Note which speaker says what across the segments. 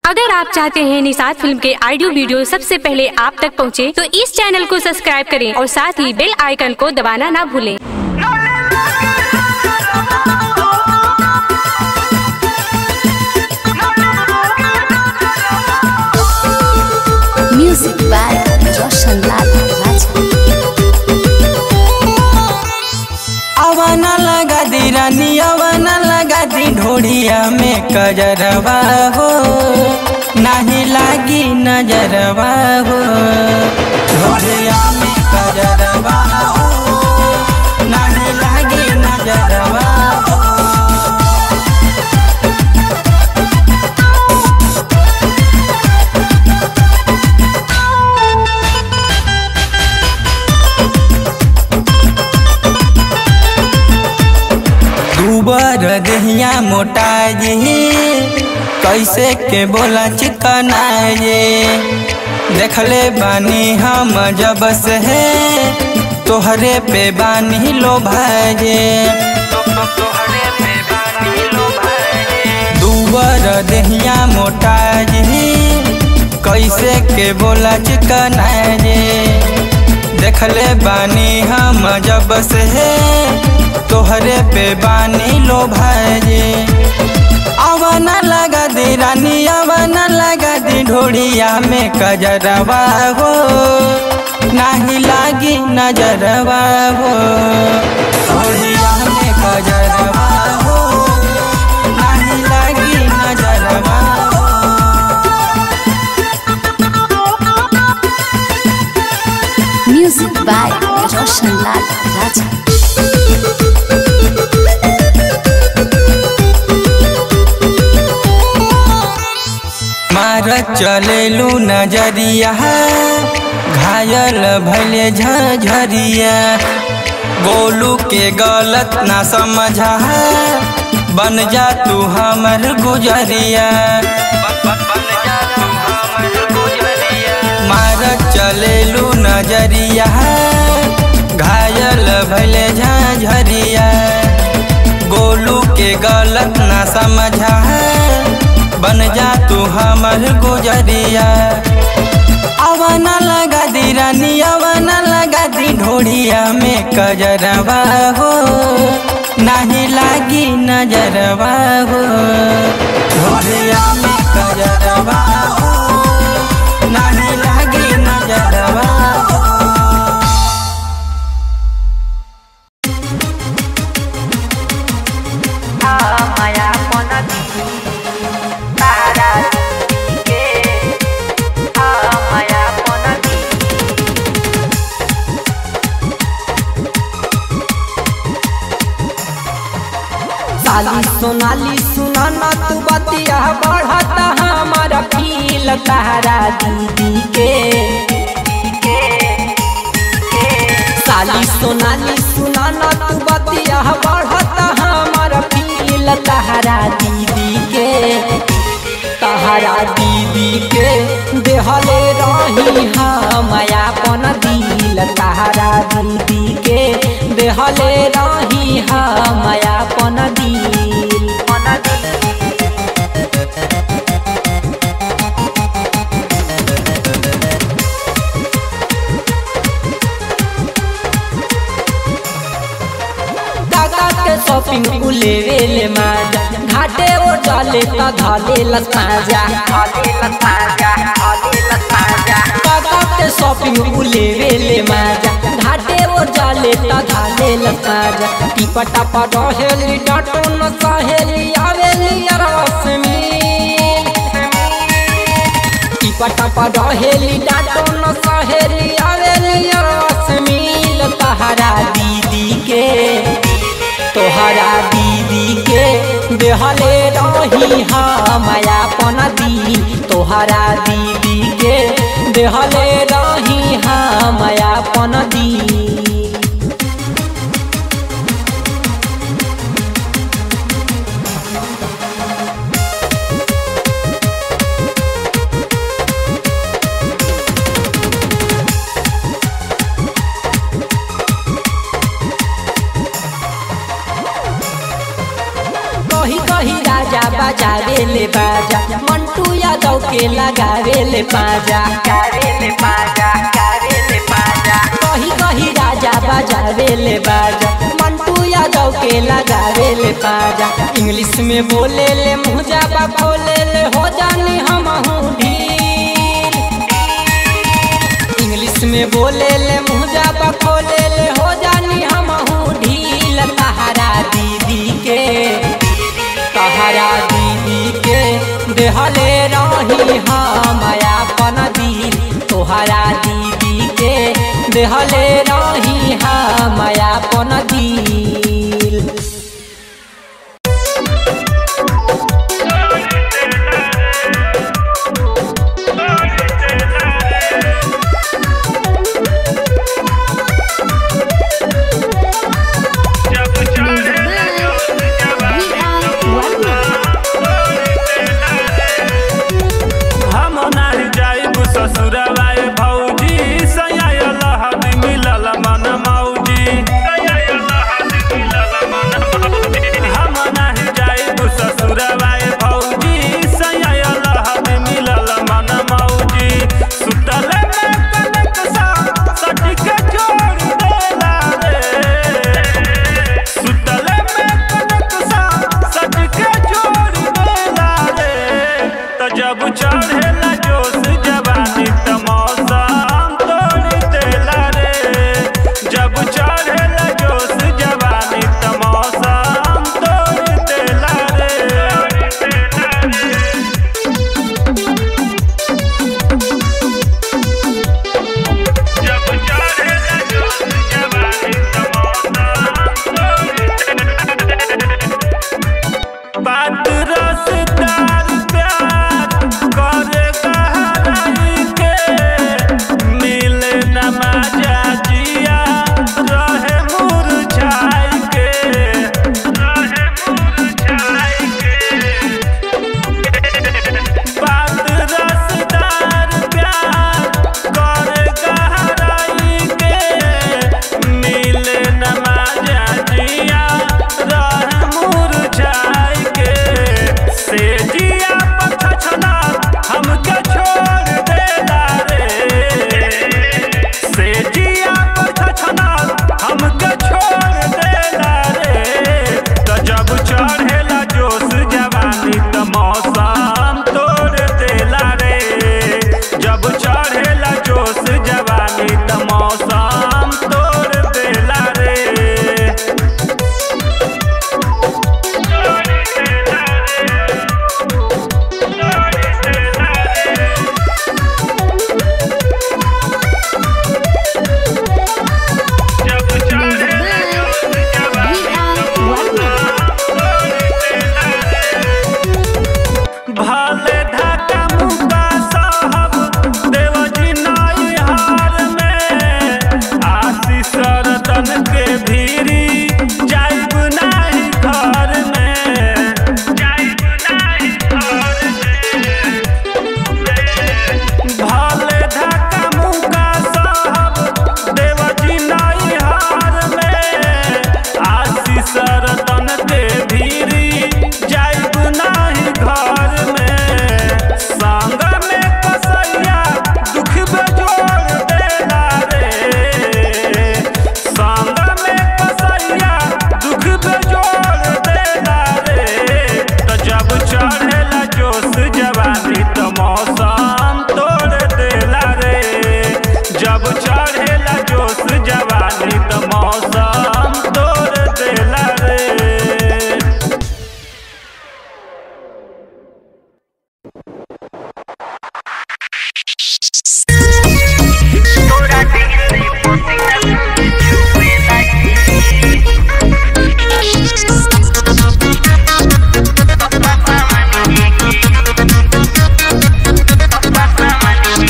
Speaker 1: अगर आप चाहते हैं निषाद फिल्म के ऑडियो वीडियो सबसे पहले आप तक पहुंचे, तो इस चैनल को सब्सक्राइब करें और साथ ही बेल आइकन को दबाना ना भूलें।
Speaker 2: Music by Roshan Lal Raja.
Speaker 3: अवन लगा दी रानी अवन लगा दी ढोड़िया में कजरवा हो नाही लागी नजरवा हो ढोड़िया में कजरवा हो नाही लागी नजरवा हो दूबर दहिया मोटा जी कैसे के बोला चिकना ये देखले बानी हम जब से है तोहरे पे बानी लो भाजे दूबर दहिया मोटा जी कैसे के बोला चिकना ये देखले बानी हम जब से है तोहरे पे बानी लो भाजे अवन लगा दी रानी अवन लगा दी ढोड़िया में कजरवा हो नाही लागी नजरवा हो ढोड़िया में कजरवा हो नाही लागी नजरवा हो
Speaker 2: Music by Roshan Lal Raja.
Speaker 3: मार चलेलू नजरिया घायल भले झझरिया गोलू के गलत ना समझा बन जा तू हमर गुजरिया मार चलेलू नजरिया घायल भले झझरिया गोलू के गलत ना समझा बन जा तू हमर गुजरिया अवन लगा दी रानी अवन लगा दी ढोड़िया में कजरवा हो नाही लागी नजरवा हो ढोड़िया में कजरवा हो नाही लागी नजरवा हो
Speaker 4: साली सोनाली सुना ना तू बतिया बढ़ता हमारा फील तारा दीदी के साली सोनाली सुना ना तू बतिया बढ़ता हमारा फील तारा दीदी के तहरा दीदी के देहले रही हम अपन दिल तहरा दीदी के देहले रही हम अपन दिल काका के शॉपिंग उलेवे ले माजा घाटे ओ जाले ता धाले लसाजा काका के शॉपिंग उलेवे ले माजा घाटे ओ जाले ता धाले लसाजा टिपटा पर रहेली डाटो न सहेली आवेली रसमी टिपटा पर रहेली डाटो न सहेली आवेली रसमी तहरा दीदी के तोहरा दीदी के देहले रही हम अपन दी तोहरा दीदी के देहले रही हम अपन दी कही कही राजा बजावे ले बाजा मंटू यादव के लगावे ले पाजा
Speaker 5: ले पाजा करे ले पाजा
Speaker 4: कही कही राजा बजावे ले बाजा मंटू यादव के लगावे ले पाजा इंग्लिश में बोले ले मुझा बा खोले ले हो जानी हम ढील इंग्लिश में बोले ले मुझा बा खोले ले हो जानी हम ढील तहरा दीदी के तहरा दीदी के देहले रही हम अपन दिल तोहरा दीदी के देहले रही हम अपन दिल
Speaker 6: हम नाही जाइब ससुरवा ए भौजी सयायल हद मिलल मन मौजी हम नाही जाइब ससुरवा ए भौजी सयायल हद मिलल मन मौजी सुतल में कनक सा सटिक छोड़ देला रे सुतल में कनक सा सटिक छोड़ देला रे त जब चढ़ेला जोश जवानी त मौसम तोड़ देला रे जब चढ़ेला जोश जवानी त मौसम तोड़ देला रे जब चढ़ेला जोश जवानी त मौसम बात रसदार प्यार करे कहराई के मिले न मजा जिया रहे मुरझाई के रहे मुरझाई के बात रसदार प्यार करे कहराई के मिले न मजा जिया रहे मुरझाई के से जिया पछछना हमके छोड़ देला रे से जिया पछछना हमके छोड़ देला रे त जब चढ़ेला जोश जवानी त मौसम तोड़ देला रे जब चढ़ेला जोश जवानी त मौसम तोड़ देला रे भले ढाका मुका साहब देवजी नाई हार में आशीष रतन के भीरी जाइब नाही घर में जाइब नाही घर में भले ढाका मुका साहब देवजी नाई हार में आशीष रतन के भीरी जाइब नाही घर में संग में कसैया दुख बेजोड़ देला रे संग में कसैया दुख बेजोड़ देला रे त जब चढ़ेला जोश जवानी त मौसम तोड़ देला रे जब चढ़ेला जोश जवानी त मौसम तोड़ देला रे
Speaker 5: तोरा दिल से पोतीला जुए लगी पापा मानी पापा मानी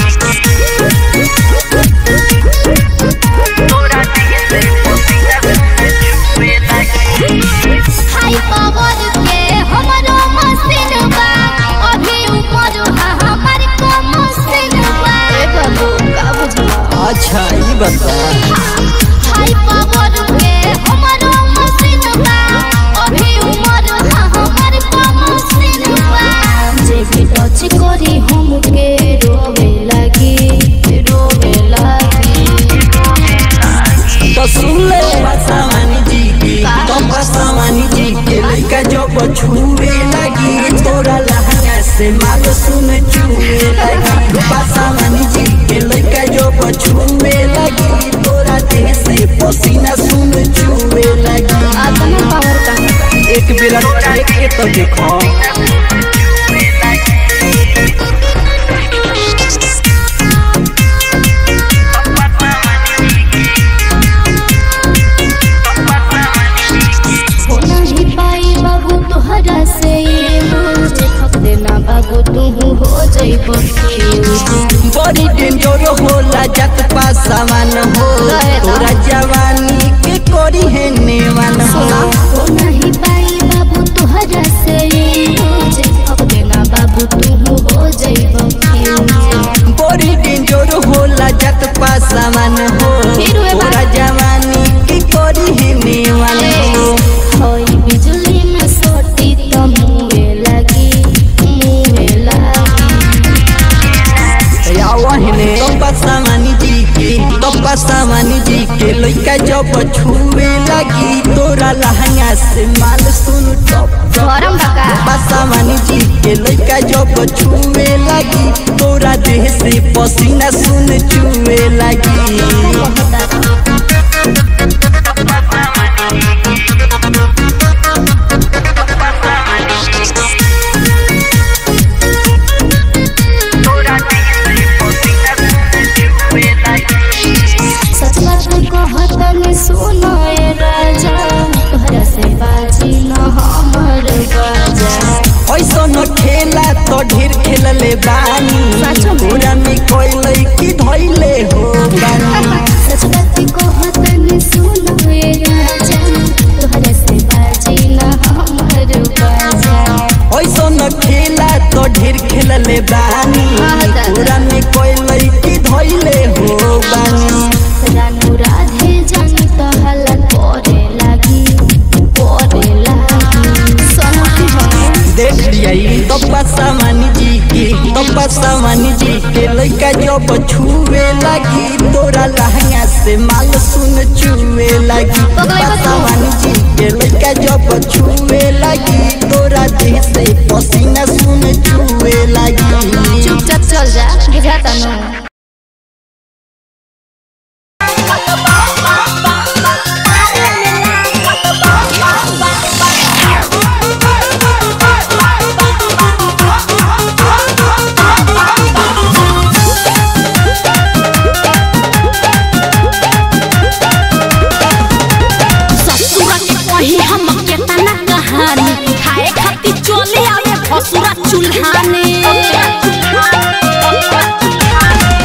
Speaker 5: तोरा दिल से पोतीला जुए लगी
Speaker 7: हाई पावर के हमरो मशीन बा अभी ऊपर हा हमर को मशीन बा ए बाबू का बुझला
Speaker 4: अच्छा ई बता
Speaker 7: हाई पावर के हमरो मशीन बा अभी ऊपर हा हमर को मशीन बा जे भी टच करी हम
Speaker 8: सुन चुए लगी पासावानी जी के लइका जो बछुए लगी तोरा देह से पसीना सुन चुए लगी
Speaker 7: आत्मा पावर का
Speaker 8: एक बेरा चेक के तो देखो
Speaker 7: हो नहीं पाई बाबू तोहरा से ये मुझे खप देना बाबू तू हो जाइबो
Speaker 8: बड़ी डेंजर होला जत पासावान हो तोरा जवानी के कोरी है नेवान हो
Speaker 7: हो नहीं पाई बाबू तोहरा से ये मुझे खप देना बाबू तू हो जाइबो
Speaker 8: बड़ी डेंजर होला जत पासावान हो
Speaker 7: फिर वे बात-
Speaker 8: तोरा जवानी के कोरी है नेवान हो
Speaker 7: होई बिजली में सोटी तो मुँहे लगी मुँहे लगी
Speaker 8: यावहने तप्पा सामानी जी के तप्पा सामानी जी के लइका जब छुए लगी तोरा लहंगा से माल सुन टप
Speaker 7: गरम बका
Speaker 8: तप्पा सामानी जी के लइका जब छुए लगी तोरा देह से पसीना सुन चुए लगी
Speaker 7: सच बात कहत में सुनो ए राजा तोहरा से बाजी न हमर बाजा
Speaker 8: ऐसा न खेला तो ढेर खेलले बानी
Speaker 7: सच में?
Speaker 8: तोरा में कोई लइकी धइले हो बानी
Speaker 7: सच बात कहत में सुनो ए राजा तोहरा से बाजी न हमर बाजा
Speaker 8: ऐसा न खेला तो ढेर खेलले बानी
Speaker 7: हाँ, दादा।
Speaker 8: तोरा में कोई लइकी धइले हो बानी
Speaker 7: रानू राधे जानी तो हल्ला करे लागी करे लागी सोना की हो
Speaker 8: देख लियाई तप्पा सामानी जी के तप्पा सामानी जी के लइका जब छुए लगी तोरा लहंगा से माल सुन चुए लगी तप्पा सामानी जी के लइका जब छुए लगी तोरा देह से पसीना सुन चुए लगी
Speaker 7: चुपचाप चल जा बुझाता नो
Speaker 9: ससुरा के कही हम केतना कहानी खाए खातिर चले आवे भसुरा चूल्हाने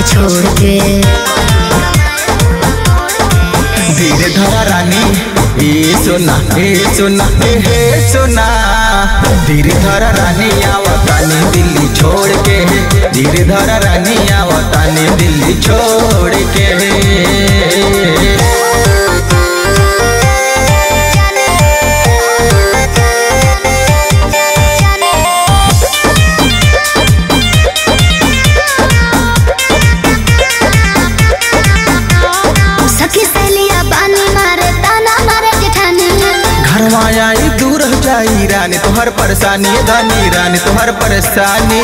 Speaker 7: छोड़ के
Speaker 3: धीरे धरा रानी ए सोना ए सोना ए हे सोना धीरे धरा रानी आवतानी दिल्ली छोड़ के धीरे धरा रानी आवतानी दिल्ली छोड़ के
Speaker 7: सखी सहेलिया बानी मारे ताना मारे जेठानी
Speaker 3: घरवा आई दूर हो जाई रानी तोहर परेशानी धनी रानी तोहर परेशानी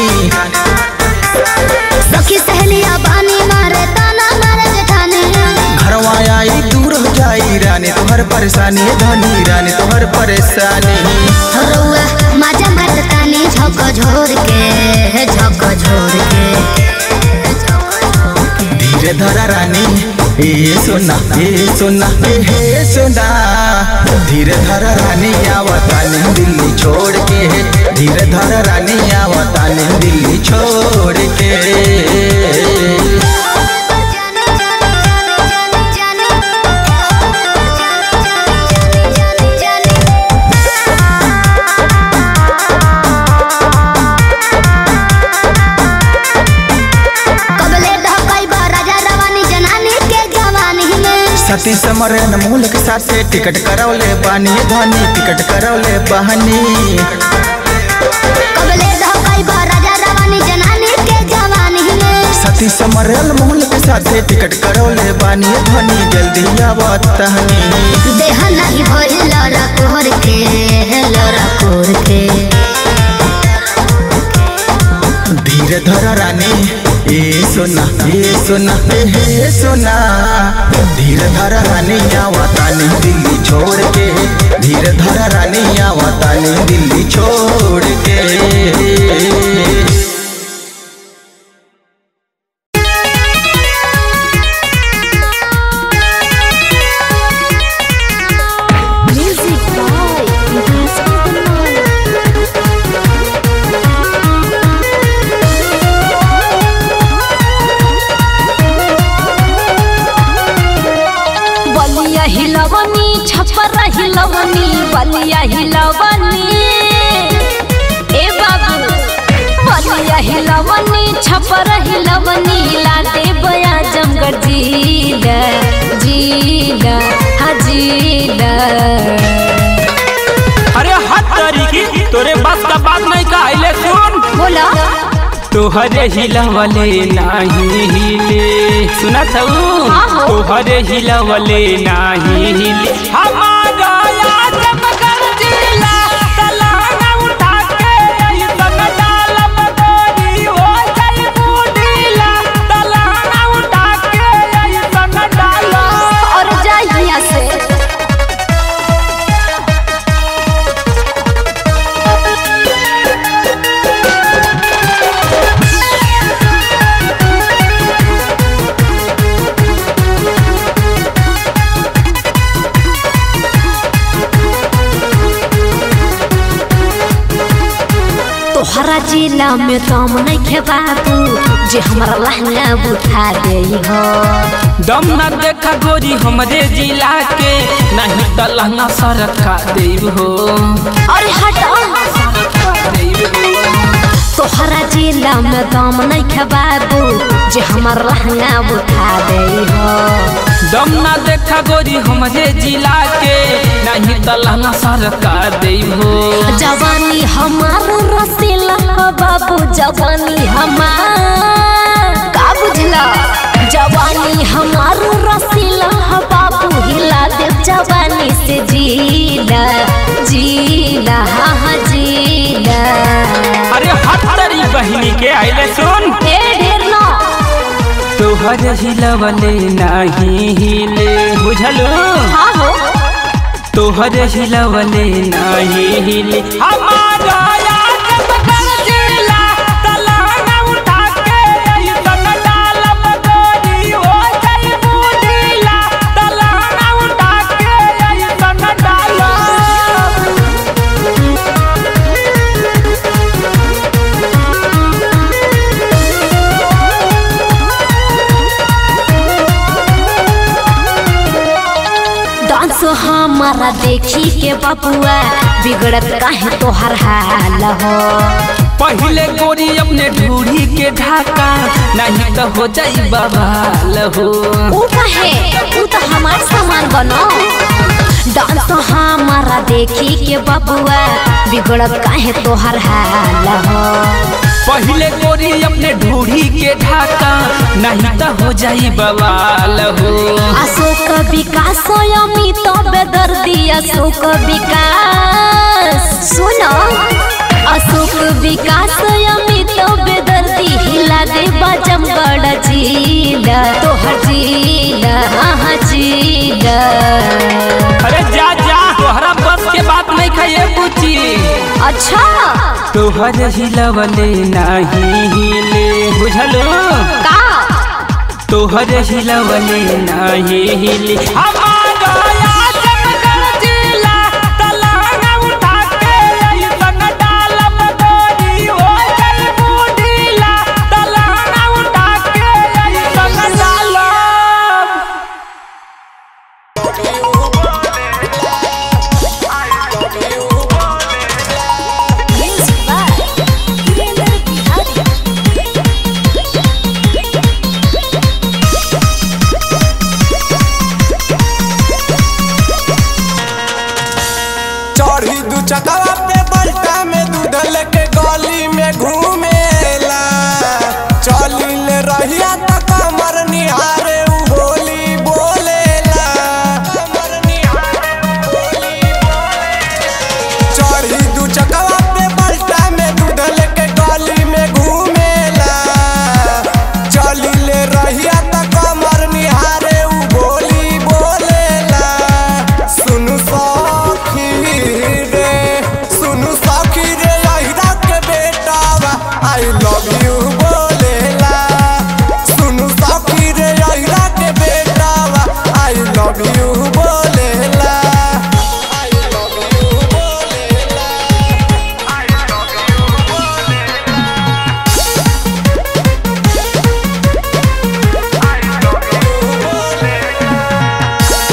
Speaker 7: सखी सहेलिया बानी मारे ताना मारे जेठानी
Speaker 3: घरवा आई दूर हो जाई रानी तोहर परेशानी धनी रानी तोहर परेशानी
Speaker 7: रउआ माजा मारतानी झक झोर के झक झोर के
Speaker 3: धीरे धरा रानी ए सोना ए सोना ए हे सोना धीरे धरा रानी आवतानी दिल्ली छोड़ के धीरे धरा रानी आवतानी दिल्ली छोड़ के
Speaker 7: कबले ढकई बा राजा रवानी जनानी के जवानी में
Speaker 3: सती समरन मूल के साथ से टिकट करौले बानी धनी टिकट करौले बहनी
Speaker 7: कबले ढकई बा राजा रवानी जनानी के जवानी में
Speaker 3: सती समरन मूल के साथ से टिकट करौले बानी धनी जल्दी आवतहनी
Speaker 7: देह नहीं भइल लड़ा कोहर के लड़ा कोहर के
Speaker 3: धीरे धरा रानी ए सोना ए सोना ए हे सोना धीरे धरा रानी आवतानी दिल्ली छोड़ के धीरे धरा रानी आवतानी दिल्ली छोड़ के
Speaker 2: म्यूजिक बाय विकास कुमार
Speaker 9: बलिया हिलवनी छपर हिलवनी बलिया हिलवनी ए बाबू बलिया हिलवनी छपर हिलवनी ला दे बया जमगढ़ जीला जीला हाँ जीला
Speaker 6: अरे हद तरीकी तोरे बस का बात नहीं कहले सुन
Speaker 9: बोला
Speaker 6: तोहरे हिलवले नाही हिले सुनत हूँ
Speaker 9: हाँ हो।
Speaker 6: तोहरे हिलवले नाही हिले हमारा याद मगर जिला तलाना उठा के ऐसन डालब गोरी हो जाई बूढ़ीला तलाना उठा के ऐसन डालब
Speaker 9: और जाइए यहाँ से तोहरा जिला में दम नहीं खे बाबू जे हमारा लहंगा बुठा दे हो
Speaker 6: दम न देखा गोरी हमरे जिला के नहीं त लहंगा सरका देव हो
Speaker 9: अरे हटो तोहरा जिला में दम नहीं खे बाबू जे हमारा लहंगा बुठा दे हो
Speaker 6: दम न देखा गोरी हमरे जिला के नहीं त लहंगा सरका देव हो
Speaker 9: जवानी हमार रसीला हो बाबू जवानी हमार का बुझला जवानी हमार रसीला हो बाबू हिला दे जवानी से जीला जीला हाँ हाँ जीला
Speaker 6: अरे हत्तरी बहिनी के आइले सुन
Speaker 9: ए ढेर ना
Speaker 6: तोहर हिलवले नहीं हिले बुझलू
Speaker 9: हाँ हो
Speaker 6: तोहर हिलवले नहीं हिले हमारा याद मगर जिला तलाना उठा के ऐसन डालब गोरी हो जाई बूढ़ीला तलाना उठा के ऐसन डालब
Speaker 9: हमारा देखी के बबुआ बिगड़त काहे तोहर हाल हो
Speaker 6: पहले गोरी अपने ढूढ़ी के ढाका नहीं तो हो जाई बवाल हो
Speaker 9: ऊ काहे ऊ तो हमार सामान बनो डांस हमारा देखी के बबुआ बिगड़त काहे तोहर हाल हो
Speaker 6: पहले गोरी अपने ढूढ़ी के ढाका नहीं तो हो जाई बवाल हो
Speaker 9: अशोक विकास अमित बेदर्दी अशोक विकास सुनो अशोक विकास अमित बेदर्दी हिला दे बजमगढ़ जिला तोहर जिला हाँ जिला
Speaker 6: अरे जा जा तोहरा बस के बात नहीं खाए पूछी
Speaker 9: अच्छा
Speaker 6: तोहर हिलवले नहीं हिले बुझलो
Speaker 9: का
Speaker 6: तोहर हिलवले नहीं हिले हमारा आजमगढ़ जिला तलहंगा उठा के अइसन डालब गोरी हो जाई बूढ़ीला तलहंगा उठा के अइसन डालब
Speaker 10: चढ़ी दू चकवा पे बल्टा में दूध लेके गली में घूमेला चली ले रहिया त कमर निहारे उ बोली बोलेला कमर निहारे उ बोली बोलेला। चढ़ी दू चकवा पे बल्टा में दूध लेके गली में घूमेला चली ले रहिया त कमर निहारे उ बोली बोलेला सुनु सखी रे सुनु सखी रे अहिरा के बेटावा आई लव यू बोलेला सुनु सखी रे अहिरा के बेटावा आई लव यू बोलेला आई लव यू बोलेला आई लव यू बोलेला आई लव यू बोलेला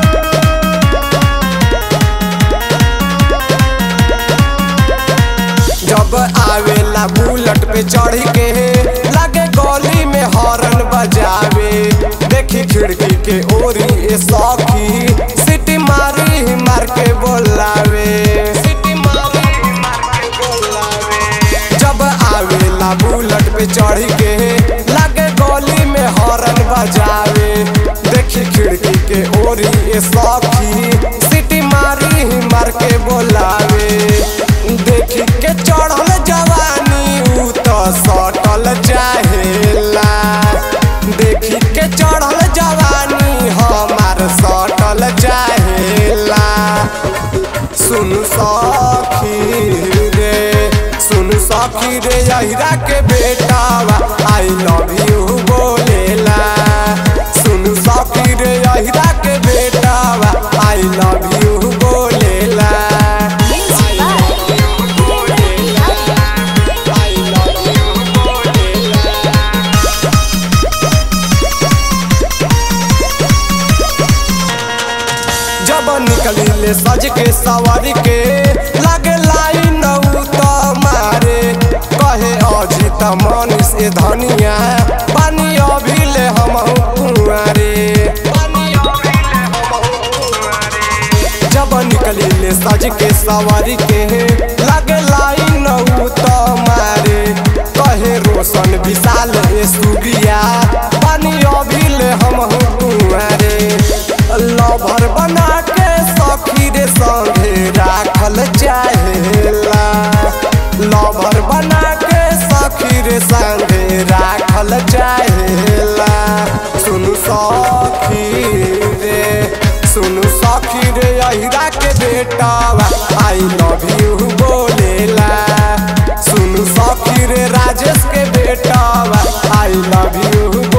Speaker 10: जब आवेला बुलेट पे चढ़ के लगे गली में हॉर्न बजावे देखी खिड़की के ओरी ए सौखी सिटी मारी मार के बोलावे सिटी मारी मार के बोलावे जब आवेला बुलेट पे चढ़ के लगे गली में हॉर्न बजावे देखी खिड़की के ओरी ए सौखी सिटी मारी मार के बोलावे देखी के चढ़ल जवानी उ तो सटल चाहेला देखी के चढ़ल जवानी हमार सटल चाहेला सुनु सखी रे सुनु सखी रे अहिरा के बेटावा आई लव यू बोलेला सुनु सखी रे अहिरा के बेटावा आई लव यू बोलेला जब निकली ले सज के सवारी के लगे लाइन उ तो मारे कहे अजित मनीष ए धनिया पानी अभी ले हम कुआरे जब निकली ले सज के सवारी के लगे लाइन उ तो मारे कहे रोशन विशाल ए सुगिया पानी अभी ले हम कुआरे लभर बना के सखी रे संगे राखल चाहेला लभर बना के सखी रे संगे राखल चाहेला सुनु सखी रे सुनु सखी रे अहिरा के बेटावा आई लव यू बोलेला सुनु सखी रे राजेश के बेटावा आई लव यू